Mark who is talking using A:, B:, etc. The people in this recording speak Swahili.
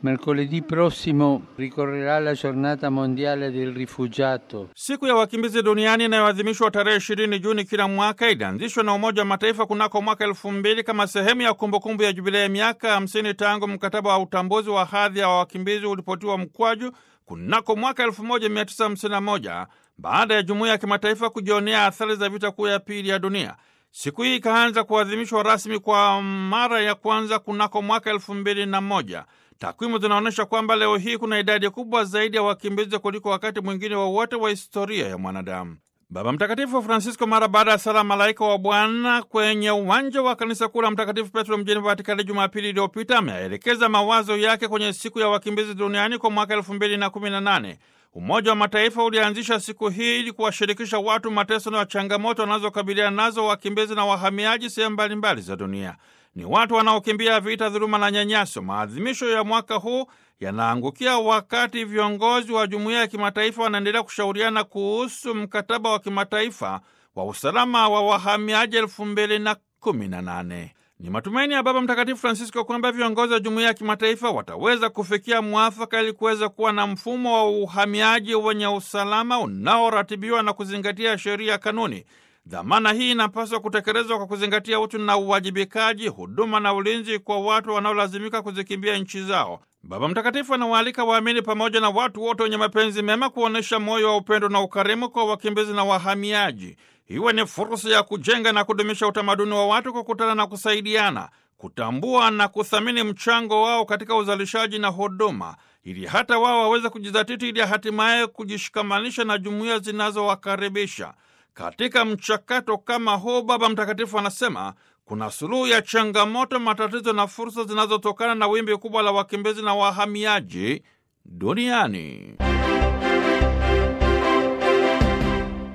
A: Mercoledì prossimo ricorrerà la giornata mondiale del rifugiato.
B: Siku ya wakimbizi duniani inayoadhimishwa tarehe ishirini Juni kila mwaka ilianzishwa na Umoja wa Mataifa kunako mwaka elfu mbili kama sehemu ya kumbukumbu ya jubilei ya miaka hamsini tangu mkataba wa utambuzi wa hadhi ya wakimbizi ulipotiwa mkwaju kunako mwaka 1951 baada ya jumuiya ya kimataifa kujionea athari za vita kuu ya pili ya dunia. Siku hii ikaanza kuadhimishwa rasmi kwa mara ya kwanza kunako mwaka elfu mbili na moja. Takwimu zinaonyesha kwamba leo hii kuna idadi kubwa zaidi ya wakimbizi kuliko wakati mwingine wowote wa, wa historia ya mwanadamu. Baba Mtakatifu Francisco mara baada ya sala malaika wa Bwana kwenye uwanja wa kanisa kuu la Mtakatifu Petro mjini Vatikani Jumapili iliyopita ameelekeza mawazo yake kwenye siku ya wakimbizi duniani kwa mwaka elfu mbili na kumi na nane. Umoja wa Mataifa ulianzisha siku hii ili kuwashirikisha watu mateso na changamoto wanazokabiliana nazo wakimbizi na wahamiaji sehemu mbalimbali za dunia. Ni watu wanaokimbia vita, dhuluma na nyanyaso. Maadhimisho ya mwaka huu yanaangukia wakati viongozi wa jumuiya ya kimataifa wanaendelea kushauriana kuhusu mkataba wa kimataifa wa usalama wa wahamiaji elfu mbili na kumi na nane. Ni matumaini ya Baba Mtakatifu Francisco kwamba viongozi wa jumuiya ya kimataifa wataweza kufikia mwafaka ili kuweza kuwa na mfumo wa uhamiaji wenye usalama unaoratibiwa na kuzingatia sheria, kanuni. Dhamana hii inapaswa kutekelezwa kwa kuzingatia utu na uwajibikaji, huduma na ulinzi kwa watu wanaolazimika kuzikimbia nchi zao. Baba Mtakatifu anawaalika waamini pamoja na watu wote wenye mapenzi mema kuonyesha moyo wa upendo na ukarimu kwa wakimbizi na wahamiaji. Iwe ni fursa ya kujenga na kudumisha utamaduni wa watu kukutana na kusaidiana, kutambua na kuthamini mchango wao katika uzalishaji na huduma, ili hata wao waweze kujizatiti, ili hatimaye kujishikamanisha na jumuiya zinazowakaribisha. Katika mchakato kama huu, Baba Mtakatifu anasema kuna suluhu ya changamoto, matatizo na fursa zinazotokana na wimbi kubwa la wakimbizi na wahamiaji duniani.